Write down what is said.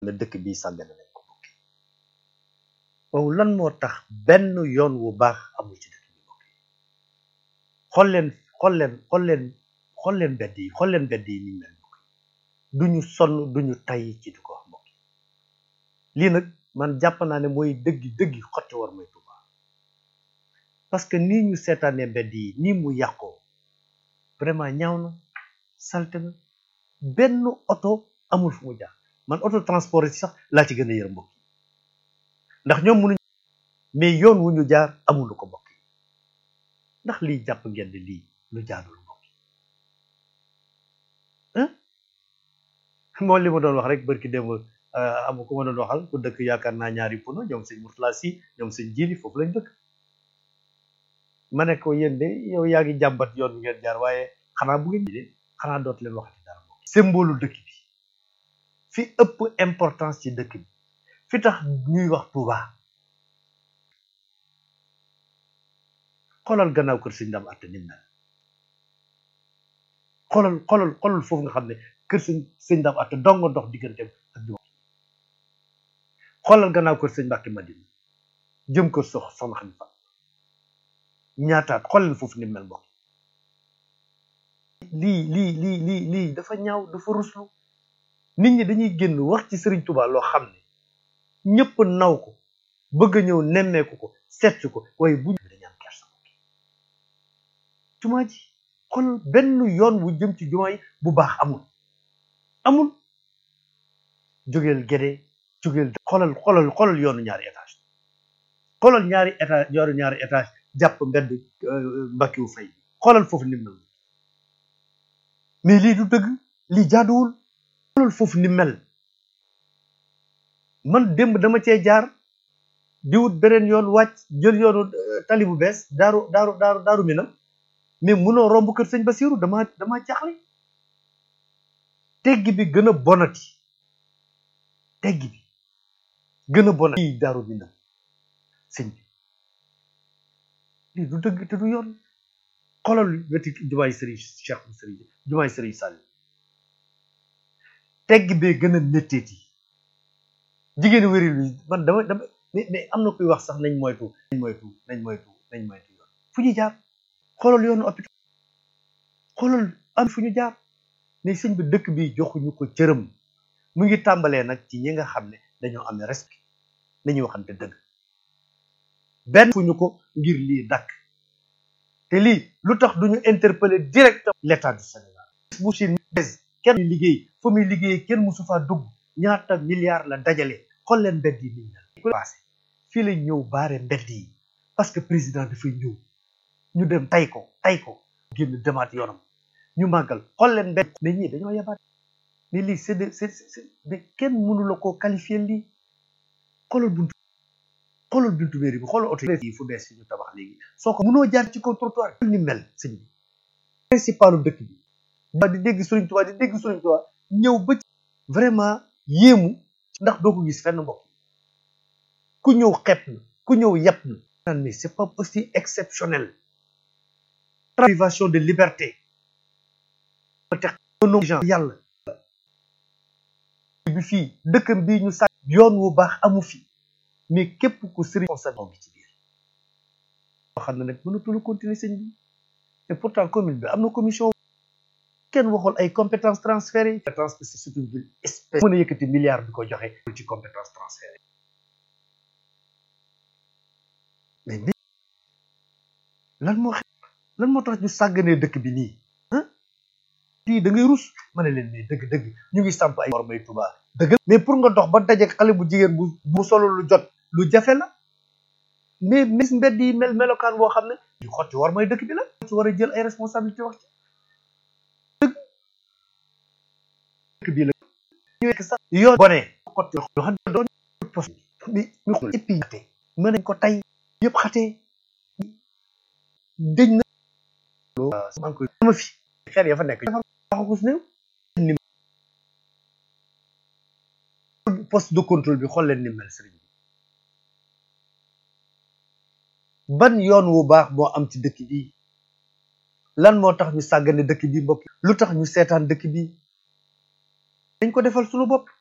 ne dëkk bi sàggane nañ ko mbokk yi waaw lan moo tax benn yoon wu baax amul ci dëkk bi mbokk yi xool leen xool leen xool leen xool leen mbedd yi xool leen mbedd yi ni mel mbokk yi duñu sonn duñu tay ci di ko wax mbokk yi lii nag man jàpp naa ne mooy dëggi dëggi xotti war mooy Tuuba parce que nii ñu seetaanee mbedd yi nii mu yàqoo vraiment ñaaw na salte na benn oto amul fu mu jaar man auto transport yi sax laa ci gën a yërëm mbokk yi ndax ñoom mënuñ mais yoon wu ñu jaar amulu ko mbokk yi ndax lii jàpp ngeen ne lii lu jaadul mbokk yi moo li ma doon wax rek barki démb amu ku ma doon waxal ku dëkk yaakaar naa ñaari puno ñoom sëñ Murtala si ñoom sëñ Jili foofu lañ dëkk ma ne ko yéen de yow yaa ngi jàmbat yoon bi ngeen jaar waaye xanaa bu ngeen de xanaa dootu leen waxati dara mbokk symbole dëkk bi fi ëpp importance ci dëkk bi fi tax ñuy wax Touba xoolal gannaaw kër sëñ Ndam atte nim mel xoolal xoolal xoolal foofu nga xam ne kër sëñ sëñ Ndam atte dongo dox digganteem ak jumaa xoolal gannaaw kër sëñ Mbàkke Madina jëm kër sox soxna xam fa ñaataat xoolal foofu nim mel mbokk lii lii lii lii lii dafa ñaaw dafa ruslu nit ñi dañuy génn wax ci Serigne Touba loo xam ne ñëpp naw ko bëgg a ñëw nemmeeku ko seet ko waaye bu ñu dañu am kersa jumaa ji xool benn yoon wu jëm ci jumaa yi bu baax amul amul jógeel Gédé jógeel xoolal xoolal xoolal yoonu ñaari étage xoolal ñaari étage yoonu ñaari étage jàpp mbedd mbakkiwu fay xoolal foofu ni mel mais lii du dëgg lii jaaduwul xoolal foofu ni mel man démb dama cee jaar di wut beneen yoon wàcc jël yoonu tali bu bees daaru daaru daaru daaru minam mais munoo romb kër sëñ Basiru dama dama jaaxle teggi bi gën a bonati teggi bi gën a bonati lii daaru minam sëñ bi lii du dëgg te du yoon xoolal weti jumaay sëriñ Cheikh bu sëriñ jumaay sëriñ Sall tegg bee gën a métteeti jigéen wéri lu man dama dama mais mais am na kuy wax sax nañ moytu nañ moytu nañ moytu nañ moytu yoon fu ñu jaar xoolal yoonu hôpital xoolal am fu ñu jaar mais sëñ bi dëkk bi joxuñu ko cërëm mu ngi tàmbalee nag ci ñi nga xam ne dañoo amee respect nañuy waxante dëgg benn fu ñu ko ngir lii dakk te lii lu tax duñu interpeller directement l'état du Sénégal bu Chine kenn liggéey fa muy liggéey kenn musu faa dugg ñaata milliards la dajale xool leen mbedd yi niñ mel passé fii la ñëw baare mbedd yi parce que président dafay ñëw ñu dem tay ko tay ko génn demaat yoonam ñu màggal xool leen mbedd mais ñii dañoo yabaat mais lii c'est de c'est c'est mais kenn mënu la koo qualifier lii xoolal buntu xoolal buntu mairie bi xoolal oto yi fu bees yi ñu tabax léegi soo ko mënoo jaar ci kaw trottoir ni mel sëñ bi principalu dëkk bi ba di dégg Sëriñ Tuubaa di dégg Sëriñ Tuubaa ñëw ba ci vraiment yéemu ndax doo ko gis fenn mbokk ku ñëw xepp na ku ñëw yepp na naan mais c'est pas aussi exceptionnel privation de liberté te yàlla bi fii dëkkam bii ñu sàkk yoon wu baax amu fi mais képp ku sëriñ concerné bi ci biir loo xam ne nag mënatul continuer sëñ bi et pourtant commune bi am na commission kenn waxul ay compétences transférées compétence que c'est une ville espèce mën a yëkkati milliard bi ko joxe ci compétence transférée mais ni lan moo xew lan moo tax ñu sàgganee dëkk bi nii ah lii da ngay rus ma ne leen mais dëgg dëgg ñu ngi samp ay war may Tuuba dëgg mais pour nga dox ba daje xale bu jigéen bu bu solo lu jot lu jafe la mais mis mbedd yi mel melokaan boo xam ne ñu xotti war may dëkk bi la ci war a jël ay responsabilité wax ci dëkk bii la ñu nekk sax yoon bone xotti yoo xam ne doon poste bi ñu xool éppi xate mën nañ ko tay yëpp xatee dëj na maa ngi koy sama fi xeer ya fa nekk waxakus néew ni poste de contrôle bi xool leen ni mel sëriñ bi ban yoon wu baax moo am ci dëkk bi lan moo tax ñu sàggane dëkk bi mbokk lu tax ñu seetaan dëkk bi dañ ko defal suñu bopp